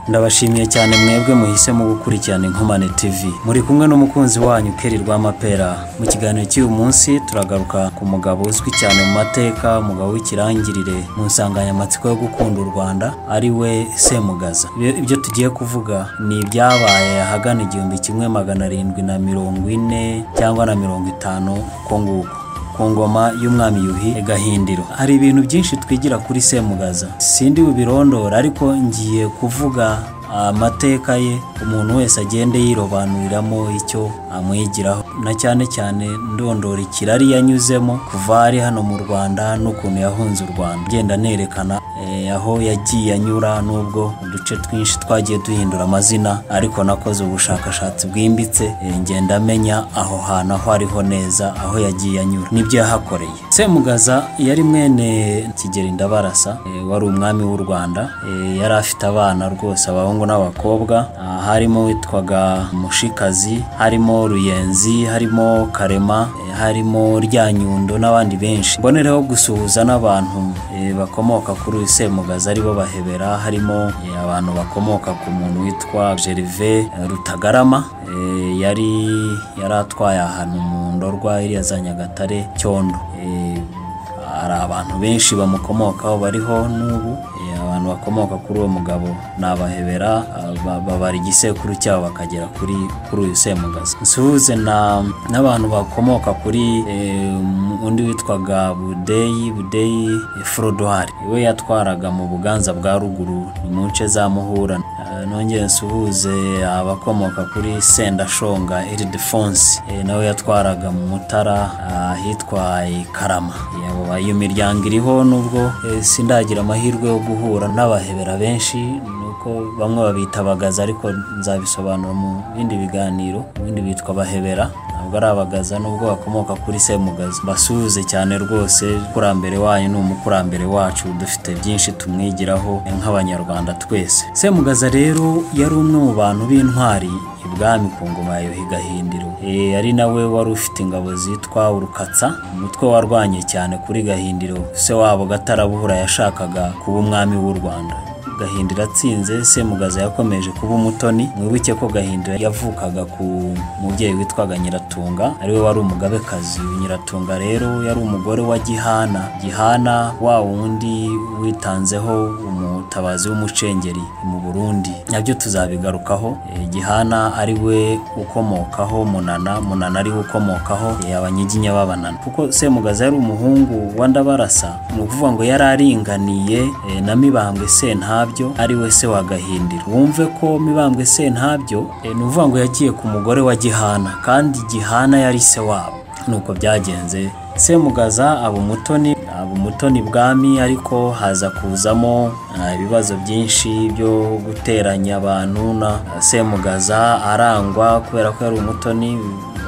ndabashimiye cyane mwebwe muhisemo gukurikirana inkomane tv muri kumwe n'umukunzi wanyu keri rw'amapera mu kiganiro cy'uyu munsi turagaruka ku mugabo uzwi cyane mu mateka umugabo w'ikirangirire mu nsanganyamatsiko yo gukunda u rwanda ari we semugaza Ibyo- ibyo tugiye kuvuga ni ibyabaye ahagana igihumbi kimwe magana arindwi na mirongo ine cyangwa na mirongo itanu uko nguko ku ngoma y'umwami yuhi gahindiro hari ibintu byinshi twigira kuri semugaza sindi bubirondora ariko ngiye kuvuga amateka ye umuntu wese agende yirobanuriramo icyo amwigiraho na cyane cyane ndondora ikirari yanyuzemo kuva ari hano mu rwanda n'ukuntu yahunze u rwanda ngenda nerekana eh, aho yagiye anyura n'ubwo uduce twinshi twagiye duhindura amazina ariko nakoze ubushakashatsi bwimbitse eh, ngenda amenya aho hantu aho ariho neza aho yagiye anyura nibyo yahakoreye semugaza yari mwene kigeri ndabarasa eh, wari umwami w'u rwanda eh, yari afite abana rwose abahungu n'abakobwa ah, harimo witwaga mushikazi harimo ruyenzi harimo karema eh, harimo ryanyundo n'abandi benshi mbonereho gusuhuza n'abantu eh, bakomoka kuri uyu semugaza aribo bahebera harimo eh, abantu bakomoka ku muntu witwa Gerve eh, Rutagarama eh, yari yari atwaye ahantu mu ndorwa iriya za Nyagatare Cyondo Eh, hari abantu benshi bamukomokaho bariho n'ubu Eh, abantu bakomoka kuri uwo mugabo ni abahebera ah, ba- babara igisekuru cyabo bakagera kuri kuri uyu semugaza nsuhuze na- n'abantu bakomoka kuri eh, um, undi witwaga budeyi budeyi eh, frodouard we yatwaraga mu buganza bwa ruguru ni mu nce za muhura Eh, nongeye nsuhuze abakomoka kuri sendashonga ildefonse nawe yatwaraga mu mutara ah, ahitwa eh, karama Eh, abo ba- iyo miryango iriho nubwo eh, sindagira amahirwe yo guhura n'abahebera benshi nuko bamwe babita abagaza ariko nzabisobanura mu bindi biganiro ubundi bitwa bahebera ntabwo ari abagaza nubwo bakomoka kuri semugaza basuhuze cyane rwose kurambere wanyu ni umukurambere wacu dufite byinshi tumwigiraho nk'abanyarwanda twese semugaza rero yari umwe mu bantu b'intwari ibwami ku ngoma ya Yuhi Gahindiro Eh, ari nawe wari ufite ingabo zitwa urukatsa umutwe warwanye cyane kuri Gahindiro se wabo Gatarabuhura yashakaga kuba umwami w'u Rwanda Gahindiro atsinze Semugaza yakomeje kuba umutoni mwibuke ko Gahindiro yavukaga ku mubyeyi witwaga Nyiratunga ariwe wari umugabekazi Nyiratunga rero yari umugore wa Gihana Gihana wa wundi witanzeho umutabazi w'umucengeri mu Burundi nabyo tuzabigarukaho Eh, Gihana ari we ukomokaho Munana Munana ari we ukomokaho eh, abanyiginya b'Abanana kuko Semugaza yari umuhungu wa Ndabarasa ni ukuvuga ngo yari aringaniye eh, na Mibambwe Sentabyo ari we se wa Gahindiro wumve ko Mibambwe Sentabyo eh, ni ukuvuga ngo yagiye ku mugore wa Gihana kandi Gihana yari se wabo nuko byagenze Semugaza aba umutoni aba umutoni bwami ariko haza kuzamo ah, ibibazo byinshi byo guteranya abantu na Semugaza arangwa kubera ko yari umutoni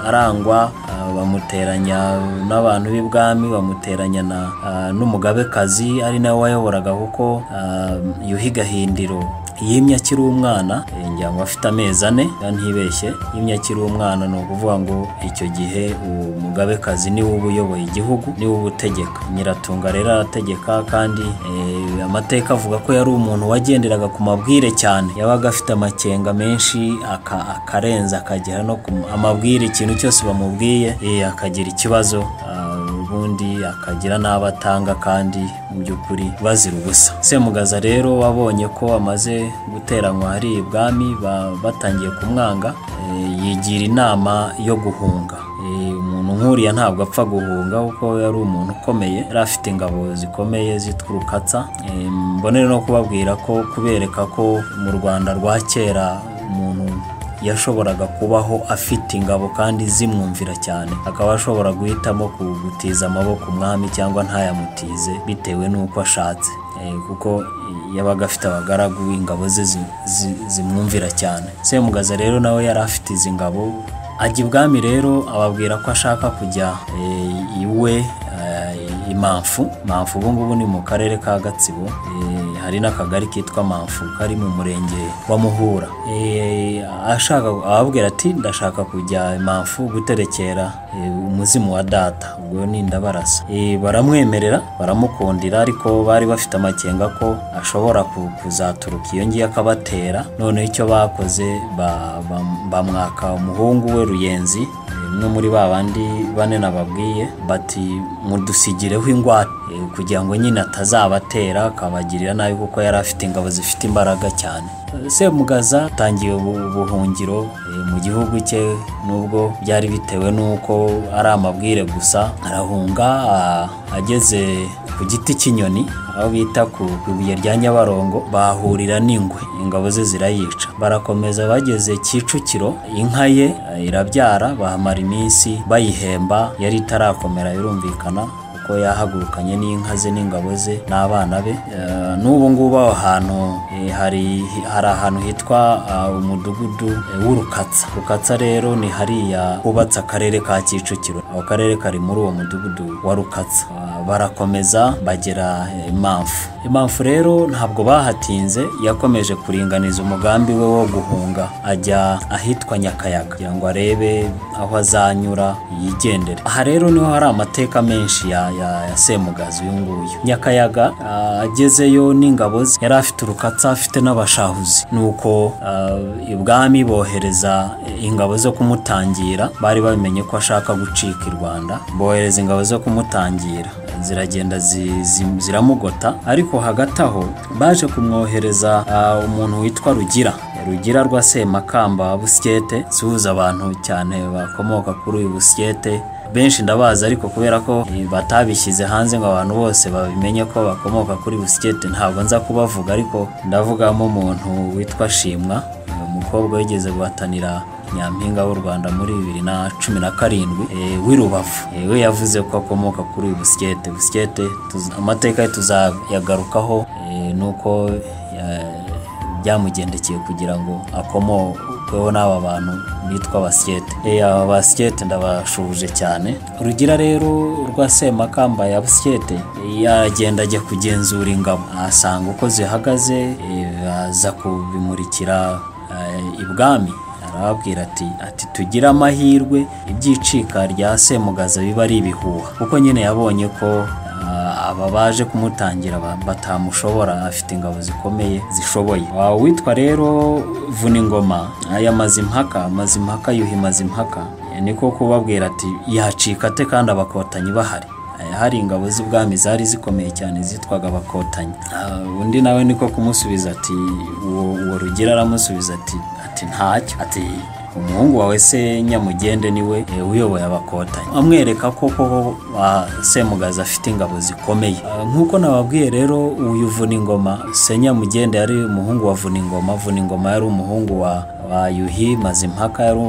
arangwa ah, bamuteranya n'abantu b'ibwami bamuteranya na ah, n'umugabekazi ari nawe wayoboraga kuko ah, Yuhi Gahindiro yimye akiri umwana eh, ngira ngo afite amezi ane niba ntibeshye yimye akiri umwana ni ukuvuga ngo icyo gihe umugabekazi niwe uba uyoboye igihugu niwe uba utegeka nyiratunga rero arategeka kandi eh, amateka avuga ko yari umuntu wagenderaga ku mabwire cyane yabaga afite amakenga menshi aka- akarenza akagera no ku amabwire ikintu cyose bamubwiye eh, akagira ikibazo ah, ubundi akagira n'abo atanga kandi mu by'ukuri bazira ubusa semugaza rero wabonye ko amaze guteranywa hari ibwami ba- batangiye kumwanga eh, yigira inama yo guhunga Eh, umuntu nk'uriya ntabwo apfa guhunga kuko yari umuntu ukomeye yari afite ingabo zikomeye zitwa urukatsa Eh, mbonere no kubabwira ko kubereka ko mu rwanda rwa kera umuntu yashoboraga kubaho afite ingabo kandi zimwumvira cyane akaba ashobora guhitamo kugutiza amaboko umwami cyangwa ntayamutize bitewe n'uko ashatse Eh, kuko yabaga afite abagaragu ingabo ze zi- zi- zimwumvira cyane semugaza rero nawe yari afite izi ngabo ajya ibwami rero ababwira ko ashaka kujya eh, iwe eh, imamfu mamfu ubu ngubu ni mu karere ka gatsibo Eh, hari n'akagari kitwa Manfu kari mu murenge wa Muhura Eh, ashaka ababwira ati ndashaka kujya Manfu guterekera eh, umuzimu wa data ubwo ni ndabarasa Eh, baramwemerera baramukundira ariko bari bafite amakenga ko ashobora ku- kuzaturuka iyo ngiyo akabatera noneho icyo bakoze ba- ba- bamwaka umuhungu we Ruyenzi umwe muri ba bandi bane nababwiye bati mudusigireho ingwate Eh, kugira ngo nyine atazabatera akabagirira nabi kuko yari afite ingabo zifite imbaraga cyane Eh, semugaza atangiye ubu- ubuhungiro eh, mu gihugu cye nubwo byari bitewe n'uko ari amabwire gusa arahunga a- ageze ku giti cy'inyoni aho bita ku ku ibuye rya nyabarongo bahurira n'ingwe ingabo ze zirayica barakomeza bageze kicukiro inka ye eh, irabyara bahamara iminsi bayihemba yari itarakomera birumvikana kuko yahagurukanye n'inka ze n'ingabo ze n'abana be Eh, n'ubu ngubu aho hantu eh, hari hari ahantu hitwa ah, umudugudu eh, w'urukatsa rukatsa rero ni hariya hubatse akarere ka kicukiro ako karere kari muri uwo mudugudu wa rukatsa Ah, barakomeza bagera eh, impamvu impamvu rero ntabwo bahatinze yakomeje kuringaniza umugambi we wo guhunga ajya ahitwa nyakayaga kugira ngo arebe aho azanyura yigendere aha rero niho hari amateka menshi ya, ya, ya semugazi uyu nguyu nyakayaga ah, agezeyo n'ingabo ze yari afite urukatsa afite n'abashahuzi nuko ah, ibwami bohereza ingabo zo kumutangira bari bamenye ko ashaka gucika i rwanda bohereza ingabo zo kumutangira ziragenda zi- zi- ziramugota ariko hagati aho baje kumwohereza ah, umuntu witwa rugira rugira rwa semakamba busyete suhuza abantu cyane bakomoka kuri uyu busyete benshi ndabazi ariko kubera ko eh, batabishyize hanze ngo abantu bose babimenye ko bakomoka kuri busikete ntabwo nza kubavuga ariko ndavugamo umuntu witwa Shimwa eh, umukobwa wigeze guhatanira nyampinga w'u Rwanda muri bibiri na cumi na karindwi eh, w'i Rubavu Eh, we yavuze ko akomoka kuri uyu busikete busikete tuz- amateka ye tuzayagarukaho eh, nuko ya- byamugendekeye kugira ngo akomokeho n'aba bantu bitwa basikete aba basikete ndabashubuje cyane rugira rero rwa semakamba ya basikete yagenda ajya kugenzura ingabo asanga uko zihagaze eh, aza kubimurikira eh, ibwami arababwira ati ati tugire amahirwe ibyicika rya semugaza biba ari ibihuha kuko nyine yabonye ko ah, aba baje kumutangira ba- batamushobora afite ingabo zikomeye zishoboye Ah, uwitwa rero vuna ingoma aya mazimpaka mazimpaka yuhi mazimpaka Eh, niko kubabwira ati yacika ate kandi abakotanyi bahari Eh, hari ingabo z'ubwami zari zikomeye cyane zitwaga abakotanyi Ah, undi nawe niko kumusubiza ati uwo uwo rugira aramusubiza ati ati ntacyo ati umuhungu wawe se nyamugende niwe eh, uyoboye abakotanyi amwereka ko koko ah, semugaza afite ingabo zikomeye Ah, nk'uko nababwiye rero uyu vuningoma se nyamugende yari umuhungu wa vuningoma vuningoma yari umuhungu wa, wa yuhi mazimpaka yari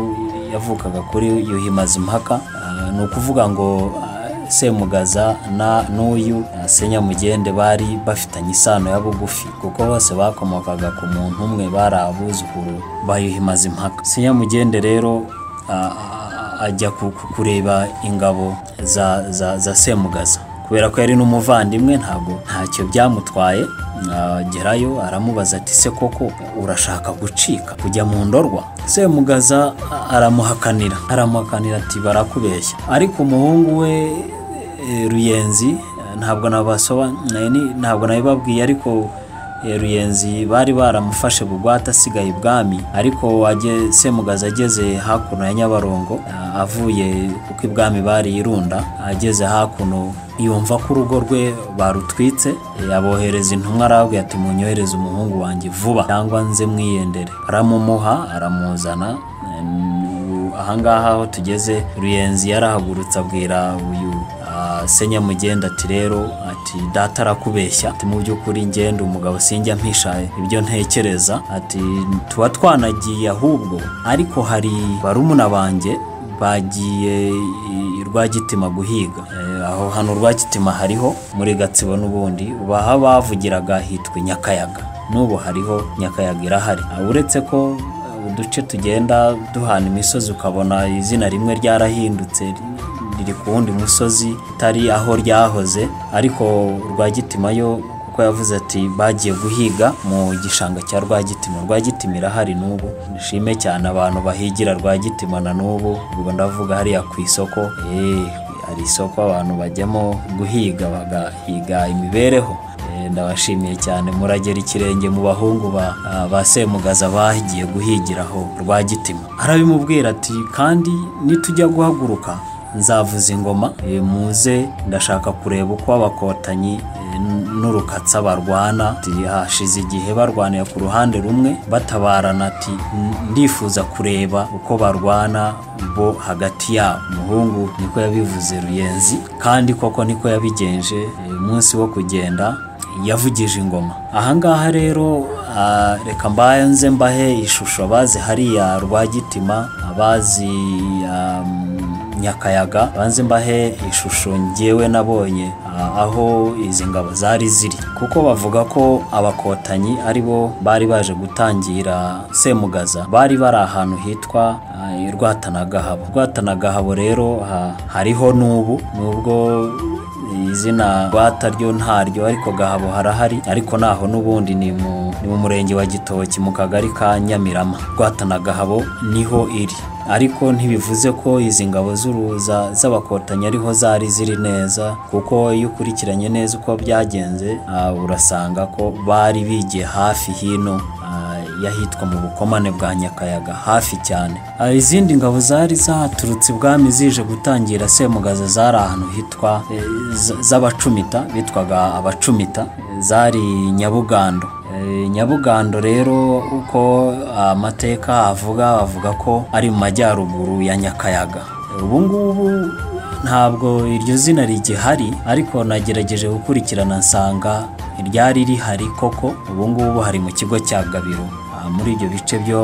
yavukaga kuri yuhi mazimpaka Ah, ni ukuvuga ngo ah, semugaza na n'uyu eh, senyamugende bari bafitanye isano ya bugufi kuko bose bakomokaga ku muntu umwe bari abuzukuru bayuhimaza impaka senyamugende rero ah, ah, ajya ku- ku- kureba ingabo za, za, za semugaza kubera ko yari n'umuvandimwe ntabwo ntacyo byamutwaye agerayo aramubaza ati se koko urashaka gucika kujya mu ndorwa semugaza a- aramuhakanira aramuhakanira ati barakubeshya ariko umuhungu we eh, ruyenzi eh, ntabwo nabasobanuriye ntabwo nabibabwiye ariko eh, ruyenzi bari baramufashe bugwate asigaye ibwami ariko wage- semugaza ageze hakuno ya nyabarongo ah, avuye kuko ibwami bari irunda ageze hakuno yumva ko urugo rwe barutwitse eh, abohereza intumwa arababwira ati munyohereze umuhungu wanjye vuba cyangwa nze mwiyendere aramumuha aramuzana eh, ahangaha aho tugeze ruyenzi yarahagurutse abwira uyu ah, senyamugenda ati rero ati data arakubeshya ati mu by'ukuri ngenda umugabo sinjya mpisha ibyo ntekereza ati tuba twanagiye ahubwo ariko hari barumuna banjye bagiye i- rwagitima guhiga Eh, aho hano rwagitima hariho muri gatsibo n'ubundi baha bavugiraga hitwa nyakayaga n'ubu hariho nyakayaga irahari Ah, uretse ko uduce tugenda duhana imisozi ukabona izina rimwe ryarahindutse riri ku wundi musozi utari aho ryahoze ariko Rwagitima yo kuko yavuze ati bagiye guhiga mu gishanga cya Rwagitima Rwagitima irahari n'ubu nishime cyane abantu bahigira Rwagitima na n'ubu ubwo ndavuga hariya ku isoko eh, hari isoko abantu bajyamo guhiga bagahiga imibereho Eh, ndabashimiye cyane muragera ikirenge mu bahungu ba ah, ba Semugaza bagiye guhigiraho Rwagitima arabimubwira ati kandi nitujya guhaguruka nzavuza ingoma eh, muze ndashaka kureba uko abakotanyi eh, n- n'urukatsa barwana ati hashize igihe barwaniye ku ruhande rumwe batabarana ati "N- ndifuza kureba uko barwana bo hagati yabo umuhungu niko yabivuze ruyenzi kandi koko niko yabigenje eh, umunsi wo kugenda yavugije ingoma ahangaha rero ah, reka mbanze mbahe ishusho abazi hariya rwagitima abazi um, nyakayaga banze mbahe ishusho ngewe nabonye ah, aho izi ngabo zari ziri kuko bavuga ko abakotanyi ari bo bari baje gutangira semugaza bari bari ahantu hitwa ah, rwatanagahabo rwatanagahabo rero ha- hariho n'ubu nubwo izina rwata ryo ntaryo ariko gahabo harahari ariko naho n'ubundi ni mu ni mu murenge wa gitoki mu kagari ka nyamirama rwata na gahabo niho iri ariko ntibivuze ko izi ngabo z'uruza z'abakotanyi ariho zari ziri neza kuko iyo ukurikiranye neza uko byagenze ah, urasanga ko bari bigiye hafi hino ah, yahitwa mu bukomane bwa nyakayaga hafi cyane Ah, izindi ngabo zari zaturutse ibwami zije gutangira semugaza zari ahantu hitwa eh, z- z'abacumita bitwaga abacumita eh, zari nyabugando Eh, nyabugando rero uko amateka avuga avuga ko ari mu majyaruguru ya nyakayaga Eh, ubu ngubu ntabwo iryo zina rigihari ariko nagerageje gukurikirana nsanga iryari rihari koko ubu ngubu hari mu kigo cya gabiro Ah, muri ibyo bice byo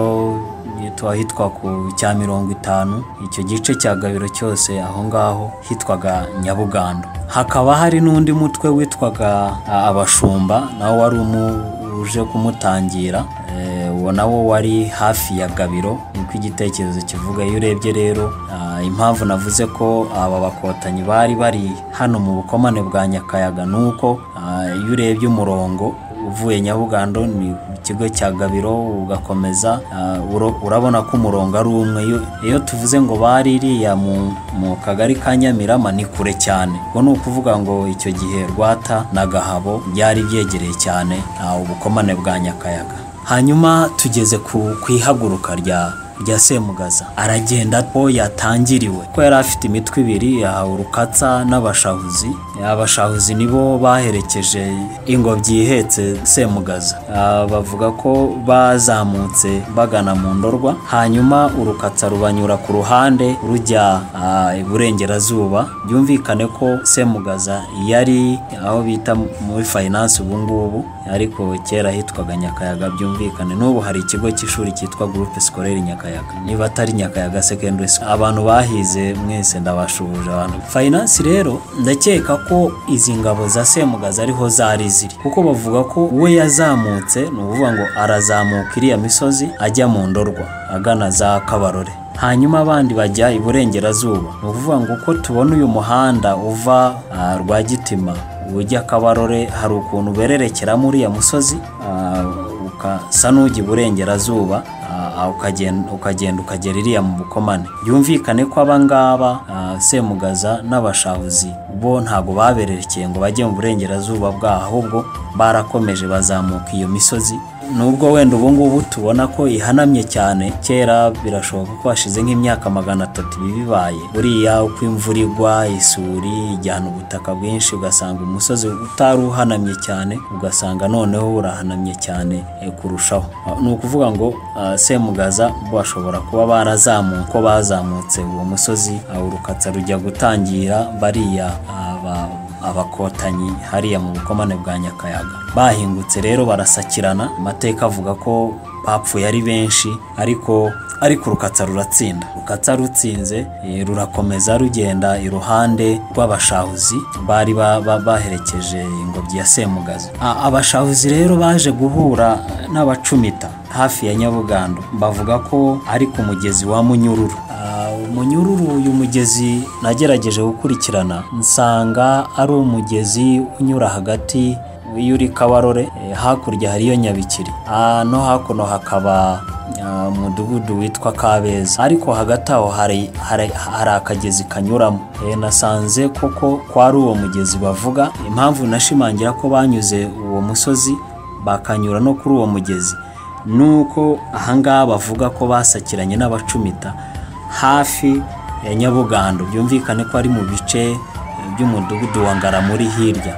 tuba hitwa ku cya mirongo itanu icyo gice cya gabiro cyose aho ngaho hitwaga nyabugando hakaba hari n'undi mutwe witwaga ah, abashumba nawo wari umu uje kumutangira eh, uwo nawo wari hafi ya gabiro niko igitekerezo kivuga iyo urebye rero ah, impamvu navuze ko aba bakotanyi bari bari hano mu bukomane bwa nyakayaga ni uko ah, iyo urebye umurongo uvuye nyabugando ni ikigo cya gabiro ugakomeza ah, uro- urabona ko umurongo ari umwe Iyo- iyo tuvuze ngo bari iriya mu- mu kagari ka nyamirama ni kure cyane ubwo ni ukuvuga ngo icyo gihe rwata na gahabo byari byegereye cyane ah, ubukomane bwa nyakayaga hanyuma tugeze ku ku ihaguruka rya rya Semugaza aragenda ko yatangiriwe ko yari afite imitwe ibiri yahawe urukatsa n'abashahuzi abashahuzi nibo baherekeje ingobyi ihetse Semugaza Ah, bavuga ko bazamutse bagana mu ndorwa hanyuma urukatsa rubanyura ku ruhande rujya ah, iburengerazuba byumvikane ko Semugaza yari aho bita muri finance ubu ngubu ariko kera hitwaga Nyakayaga byumvikane n'ubu hari ikigo cy'ishuri cyitwa groupe scolaire Nyakayaga niba atari Nyakayaga secondary school abantu bahize mwese ndabashubuje abantu finance rero ndakeka ko izi ngabo za Semugaza ariho zari ziri kuko bavuga ko we yazamutse ni ukuvuga ngo arazamuka iriya misozi ajya mu ndorwa agana za Kabarore hanyuma abandi bajya iburengerazuba ni ukuvuga ngo uko tubona uyu muhanda uva ah, Rwagitima ujya Kabarore hari ukuntu bererekeramo uriya musozi ah, ukasa n'ujya iburengerazuba ah, ukagenda ukagenda ukagera iriya mu bukomane byumvikane ko abangaba ah, semugaza n'abashahuzi bo ntago babererekeye ngo bajye mu burengerazuba bwaho ahubwo barakomeje bazamuka iyo misozi nubwo wenda ubu ngubu tubona ko ihanamye cyane kera birashoboka ko hashize nk'imyaka magana atatu ibi bibaye buriya uko imvura igwa isuri ijyana ubutaka bwinshi ugasanga umusozi utari uhanamye cyane ugasanga noneho urahanamye cyane eh, kurushaho Ah, ni ukuvuga ngo ah, semugaza bo bashobora kuba barazamuye ko bazamutse uwo musozi ah, urukatsa rujya gutangira bariya aba abakotanyi hariya mu bukomane bwa nyakayaga bahingutse rero barasakirana amateka avuga ko bapfuye ari benshi ariko ariko urukatsa ruratsinda urukatsa rutsinze eh, rurakomeza rugenda iruhande rw'abashahuzi bari ba- ba- baherekeje ingobyi ya semugaza A- abashahuzi rero baje guhura n'abacumita hafi ya nyabugando bavuga ko ari ku mugezi wa munyururu Ah, umunyururu uyu mugezi nagerageje gukurikirana nsanga ari umugezi unyura hagati iyo uri kabarore eh, hakurya hariyo nyabikiri Ah, no hakuno hakaba ah, umudugudu witwa kabeza ariko hagati aho hari hari hari akagezi kanyuramo Eh, nasanze koko kwari uwo mugezi bavuga impamvu nashimangira ko banyuze uwo musozi bakanyura no kuri uwo mugezi nuko ahangaha bavuga ko basakiranye n'abacumita hafi ya nyabugando byumvikane ko ari mu bice by'umudugudu wa ngaramuri hirya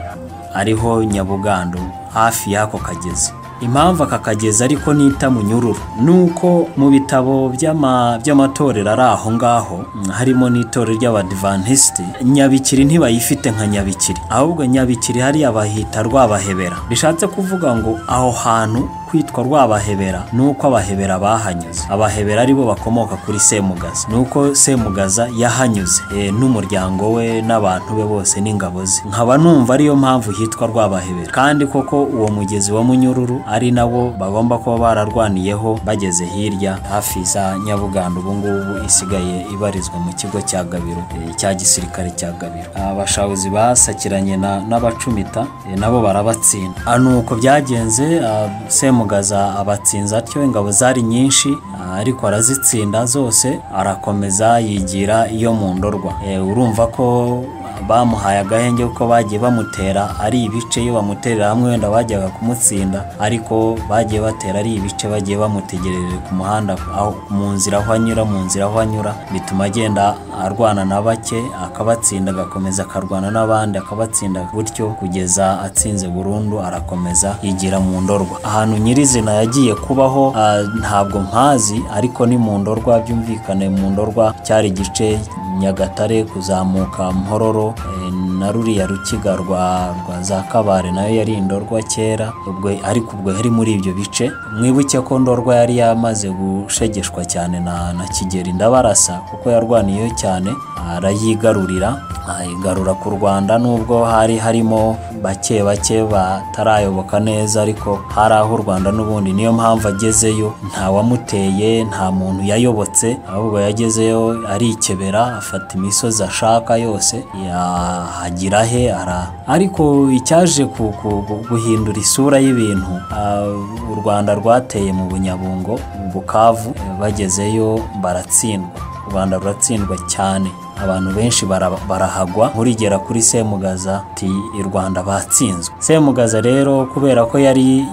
ariho nyabugando hafi y'ako kagezi impamvu aka kagezi ariko nita munyururu ni uko mu bitabo by'ama- by'amatorero ari aho ngaho mm, harimo n'itorero ry'abadivantisiti nyabikiri ntibayifite nka nyabikiri ahubwo nyabikiri hariya bahita rwabahebera bishatse kuvuga ngo aho hantu kwitwa rwabahebera ni uko abahebera bahanyuze abahebera ari bo bakomoka kuri semugaza ni uko semugaza yahanyuze eh, n'umuryango we n'abantu be bose n'ingabo ze nkaba numva ariyo mpamvu hitwa rwabahebera kandi koko uwo mugezi wa munyururu ari nawo bagomba kuba bararwaniyeho bageze hirya hafi za nyabuganda ubungubu isigaye ibarizwa mu kigo cya gabiro eh, cya gisirikare cya gabiro abashawuzi basakiranye na- n'abacumita eh, nabo barabatsinda Ah, ni uko byagenze ah, semugaza abatsinze atyo ingabo zari nyinshi ah, ariko arazitsinda zose arakomeza yigira iyo mu ndorwa Eh, urumva ko bamuhaye agahenge kuko bagiye bamutera ari ibice iyo bamuterera hamwe wenda bajyaga kumutsinda ariko bagiye batera ari ibice bagiye bamutegerereje ku muhanda aho mu nzira aho anyura mu nzira aho anyura bituma agenda arwana na bake akabatsinda agakomeza akarwana n'abandi akabatsinda gutyo kugeza atsinze burundu arakomeza yigira mu ndorwa ahantu nyirizina yagiye kubaho ah, ntabwo mpazi ariko ni mu ndorwa byumvikane mu ndorwa cyari igice nyagatare kuzamuka mpororo eh, na ruriya rukiga rwa rwa za kabare nayo yari indorwa kera ubwo ariko ubwo yari muri ibyo bice mwibuke ko ndorwa yari yamaze gushegeshwa cyane na, na kigeri ndabarasa kuko yarwaniyeyo cyane arayigarurira ayigarura ku rwanda nubwo hari harimo bake bake batarayoboka neza ariko hari aho u rwanda n'ubundi niyo mpamvu agezeyo nta wamuteye nta muntu yayobotse ahubwo yagezeyo arikebera afata imisozi ashaka yose yahagira he ara ariko icyaje ku- ku- gu- guhindura isura y'ibintu ah, u rwanda rwateye mu bunyabungo mu bukavu eh, bagezeyo baratsindwa u rwanda ruratsindwa cyane abantu benshi bara- barahagwa nkurigera kuri semugaza ati i rwanda batsinzwe semugaza rero kubera ko yari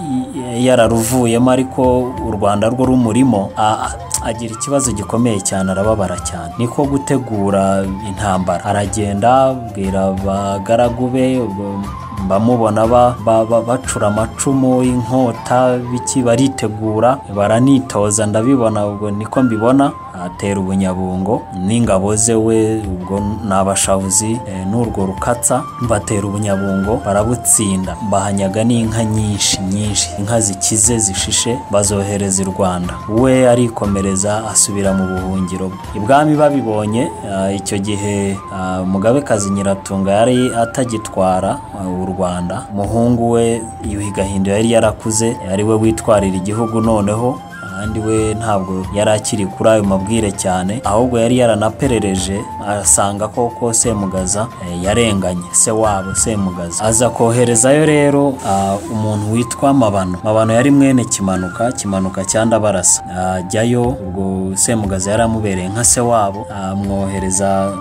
yararuvuyemo ariko u rwanda rwo rumurimo a- a- agira ikibazo gikomeye cyane arababara cyane niko gutegura intambara aragenda abwira abagaragu be b- bamubona ba- ba- ba- bacura amacumu inkota biki baritegura baranitoza ndabibona ubwo niko mbibona atera ubunyabungo n'ingabo ze we ubwo ni abashavuzi eh, n'urwo rukatsa batera ubunyabungo barabutsinda bahanyaga n'inka nyinshi nyinshi inka zikize zishishe bazohereza i rwanda we arikomereza asubira mu buhungiro bwe ibwami babibonye ah, icyo gihe ah, mugabekazi nyiratunga yari atagitwara ah, u rwanda umuhungu we yuhi gahindo yari yarakuze ari we witwarira igihugu noneho kandi we ntabwo yari akiri kuri ayo mabwire cyane ahubwo yari yaranaperereje asanga koko semugaza eh, yarenganye se wabo semugaza aza koherezayo rero ah, umuntu witwa mabano mabano yari mwene kimanuka kimanuka cyandabarasa ajyayo ubwo semugaza yari amubereye nka se wabo amwohereza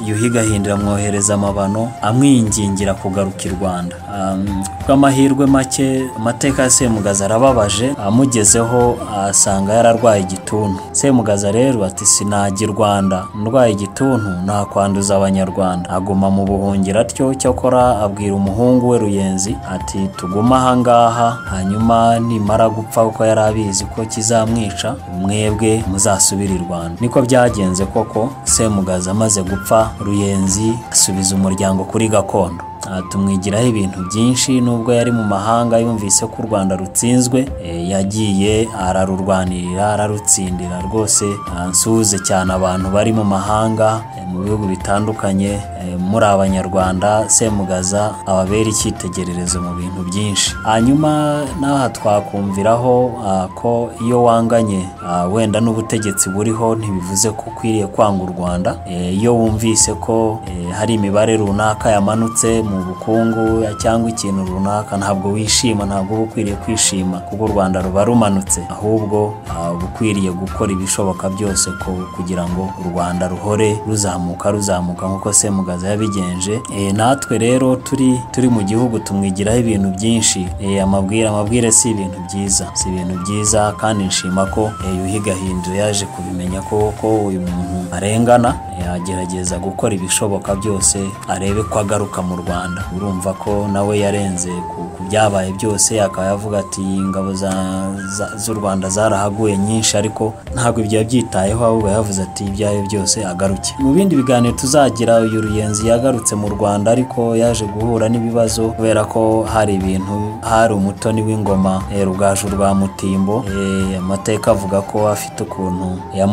yuhi gahindura amwohereza amabano amwingingira kugaruka i rwanda Um, bw'amahirwe make amateka ya semugaza arababaje amugezeho asanga yararwaye igituntu semugaza rero ati sinajya i rwanda ndwaye igituntu nakwanduza abanyarwanda aguma mu buhungiro atyo cyakora abwira umuhungu we ruyenzi ati tuguma ahangaha hanyuma nimara gupfa kuko yari abizi ko kizamwica mwebwe muzasubire i rwanda niko byagenze koko semugaza amaze gupfa ruyenzi asubiza umuryango kuri gakondo Aha tumwigiraho ibintu byinshi nubwo yari mu mahanga yumvise ko u Rwanda rutsinzwe eh, yagiye ararurwanirira ararutsindira rwose ah, nsuhuze cyane abantu bari mu mahanga eh, mu bihugu bitandukanye eh, muri abanyarwanda semugaza ababera icyitegererezo mu bintu byinshi hanyuma n'aha twakumviraho ah, ko iyo wanganye ah, wenda n'ubutegetsi buriho ntibivuze ko ukwiriye kwanga u Rwanda Eh, iyo wumvise ko eh, hari imibare runaka yamanutse mu mu bukungu cyangwa ikintu runaka ntabwo wishima ntabwo uba ukwiriye kwishima kuko u rwanda ruba rumanutse ahubwo ah, uba ukwiriye gukora ibishoboka byose ko- kugira ngo u rwanda ruhore ruzamuka ruzamuka nk'uko semugaza yabigenje Eh, natwe rero turi turi mu gihugu tumwigiraho ibintu byinshi Eh, amabwire amabwire si ibintu byiza si ibintu byiza kandi nshima ko eh, yuhi gahindu yaje kubimenya ko ko uyu muntu arengana eh, agerageza gukora ibishoboka byose arebe ko agaruka mu rwanda urumva ko nawe yarenze ku- ku byabaye byose akaba yavuga ati ingabo za- za- z'u rwanda zarahaguye nyinshi ariko ntabwo ibyo yabyitayeho ahubwo yavuze ati ibyayo byose agaruke mu bindi biganiro tuzagira uyu ruyenzi yagarutse mu rwanda ariko yaje guhura n'ibibazo kubera ko hari ibintu hari umutoni w'ingoma eh, rugaju rwa mutimbo eh, amateka avuga ko afite ukuntu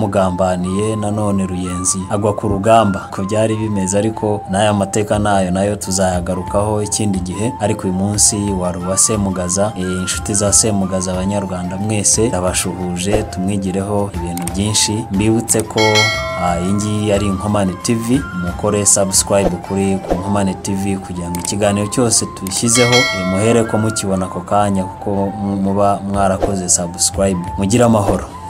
yamugambaniye nanone ruyenzi agwa ku rugamba ko byari bimeze ariko n'aya mateka nayo nayo tuzayagarukaho ikindi gihe ariko uyu munsi wari uwa semugaza eh, inshuti za semugaza abanyarwanda mwese ndabashuhuje tumwigireho ibintu byinshi mbibutse ko ah, iyi ngiyi ari inkomane tv mukore subscribe kuri ku nkomane tv kugira ngo ikiganiro cyose dushyizeho eh, muhere ko mukibona ako kanya kuko mu- muba mwarakoze subscribe mugire amahoro